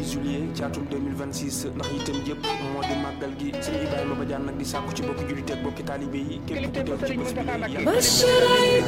26 juillet ci atum 2026 ndax itam yëpp moo di màggal gi sëñ Ibrahima Badiane nag di sàkku ci bokki jullit ak bokki taalibe yi képp ku teew ci bés bi lay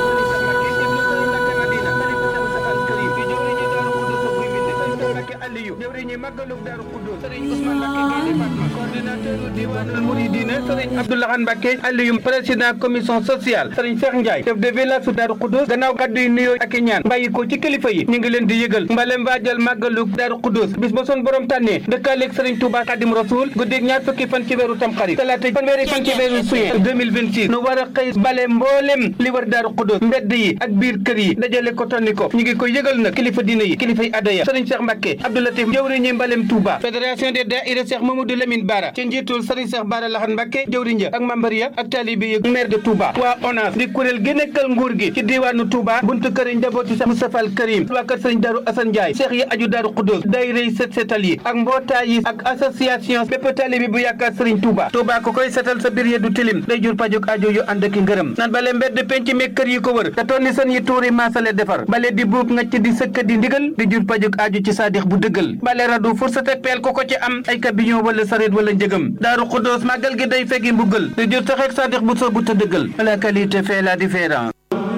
Aliou jëwriñu màggalug Daaru Xuddoos sëriñ Ousmane Mbacké Gaïndé Fatma coordinateur diwaanul Mouridina sëriñ Abdoulahan Mbacké Aliou président commission sociale sëriñ Cheikh Ndiaye chef de village su Daaru Xuddoos gannaaw kàddu yi nuyoo ak i ñaan bàyyi ko ci kilifa yi ñu ngi leen di yëgal mbalem waajal màggalug Daaru Xuddoos bis ba son borom tànnee dëkkaaleeg sëriñ Touba Xadim Rasoul guddeeg ñaar fukki fan ci weeru Tamxarit talaata fanweeri fan ci weeru juin 2026 nu war a xëy bale mboolem li war Daaru Xuddoos mbedd yi ak biir kër yi dajale ko tonni ko ñu ngi ko yëgal nag kilifa diine yi kilifa yi adaya sëriñ Cheikh Mbacké Abdoulatif jëwriñu mbalem Touba fédération des daïra Cheikh Mamadou Lamine Bara ci njiitul sëriñ Cheikh Bara Lahan Mbacké jëwriñ ja ak membre ya ak taalibe yi maire de Touba waa ONAS di kuréel gi nekkal nguur gi ci diwaanu Touba buntu kër njabooti Cheikh Moustapha Al Karim waa kër sëriñ Darou Assane Ndiaye Cheikh yi aju Daaru Xuddoos daayira yi set setal yi ak mbootaay yi ak association bépp taalibe bu yaakaar sëriñ Touba Touba ko koy setal sa biir ya du tilim day jur pajuk ajo yu ànd ak ngërëm nan bale mbedd penc mi kër yi ko wër te tonni sën yi tuuri maasale defar bale di buub ngacc di sëkk di ndigal di jur pajuk ajo ci saadix bu dëggal bale radu fursate peel ko ko ci am ay kabiyon wala sareet wala njëgam Daaru Xuddoos màggal gi day fegi mbuggal di jur taxeek saadix bu soo bu te dëggal la qualité fait la différence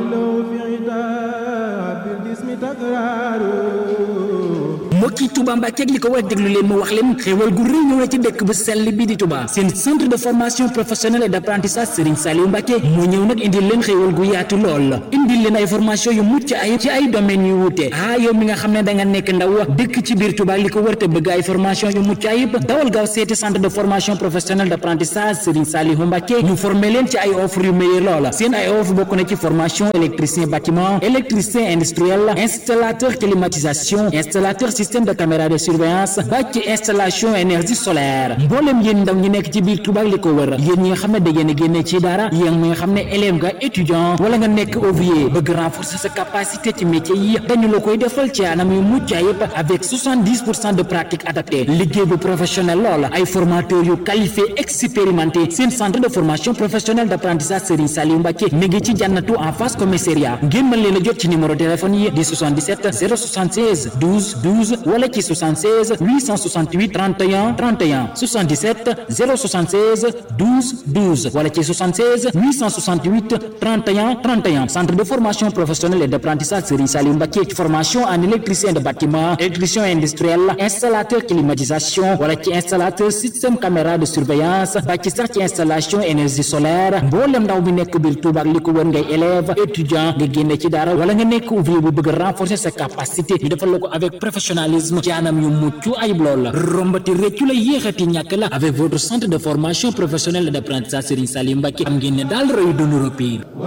mbokki Touba Mbacke ak li ko war déglu leen ma wax leen xéewal gu rëy ñëw na ci dëkk bu sell bi di Touba seen centre de formation professionnelle et d'apprentissage Serigne Saliou Mbacke moo ñëw nag indil leen xéewal gu yaatu lool indil leen ay formation yu mucc ay ci ay domaines yu wuute ah yow mi nga xam ne da nga nekk ndaw dëkk ci biir Touba li ko wër te bëgg ay formation yu mucc ayib dawal gaaw seeti centre de formation professionnelle d'apprentissage Serigne Saliou Mbacke ñu former leen ci ay offre yu meilleur lool seen ay offre bokk na ci formation électricien bâtiment électricien industriel installateur climatisation installateur système de caméra de surveillance ba ci installation énergie solaire mboolem yéen ndaw ñi nekk ci biir Touba li ko wër yéen ñi nga xam ne da ngeen a génne ci dara yéen ñi nga xam ne élève nga étudiant wala nga nekk ouvrier bëgg renforcer sa capacité ci métier yi dañu la koy defal ci anam yu mucc ayib avec 70 pour cent de pratique adaptée liggéey bu professionnel lool ay formateurs yu qualifié expérimenté seen centre de formation professionnelle d'apprentissage Serigne Saliou Mbacké mi ngi ci jànnatu en face commissariat ngeen mën leen a jot ci numéro téléphone yi di 77 076 12 12 wala ci 76 868 31 31 77 076 12 12 wala ci 76 868 31 31 centre de formation professionnelle et d'apprentissage Serigne Saliou Mbacké ci formation en électricien de bâtiment électricien industriel installateur climatisation wala ci installateur système caméra de surveillance ba ci sax ci installation énergie solaire mboolem ndaw bi nekk biir Touba ak li ko wër ngay élève étudiant nga génne ci dara wala nga nekk ouvrier bu bëgg renforcer sa capacité ñu defal la ko avec professionnalisme ci anam yu mucc ayib lool la rombati réccu la yéexati ñàkk la avec votre centre de formation professionnelle et d'apprentissage Serigne Saliou Mbacké am ngeen ne daal royu dunu repire